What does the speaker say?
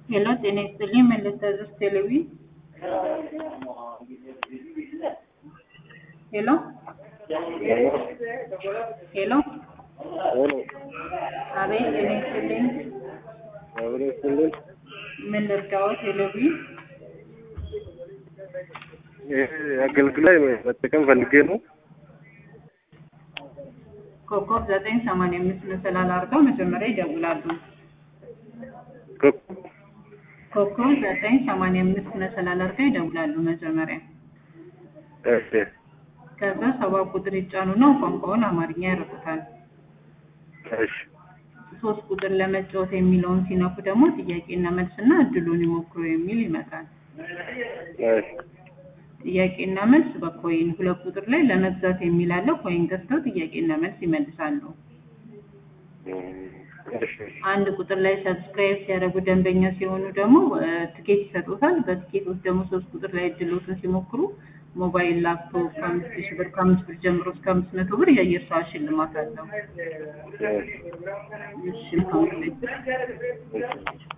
ሄሎ ጤና ይስጥልኝ መለስ ታዘዝ ቴሌቪ ሄሎ ሄሎ አቤት ጤና ይስጥልኝ ምን ልርዳዎ ቴሌቪ አገልግሎት መጠቀም ፈልጌ ነው። ኮከብ ዘጠኝ ሰማንያ አምስት መሰላል አድርገው መጀመሪያ ይደውላሉ። ኮከብ ዘጠኝ ሰማንያ አምስት መሰላል አድርገው ይደውላሉ መጀመሪያ። እሺ ከዛ ሰባ ቁጥር ይጫኑና ቋንቋውን አማርኛ ያደርጉታል። እሺ ሶስት ቁጥር ለመጫወት የሚለውን ሲነኩ ደግሞ ጥያቄና መልስና እድሉን ይሞክሩ የሚል ይመጣል። እሺ ጥያቄና መልስ በኮይን ሁለት ቁጥር ላይ ለመግዛት የሚል አለ። ኮይን ገዝተው ጥያቄና መልስ ይመልሳሉ። እሺ አንድ ቁጥር ላይ ሰብስክራይብ ሲያደርጉ ደንበኛ ሲሆኑ ደግሞ እ፣ ትኬት ይሰጡታል። በትኬቶች ደግሞ ሶስት ቁጥር ላይ እድሎትን ሲሞክሩ ሞባይል፣ ላፕቶፕ ከአምስት ሺህ ብር ከአምስት ብር ጀምሮ እስከ አምስት መቶ ብር የአየር ሰዓት ሽልማት አለው። እሺ እሺ መልካም ጊዜ። እሺ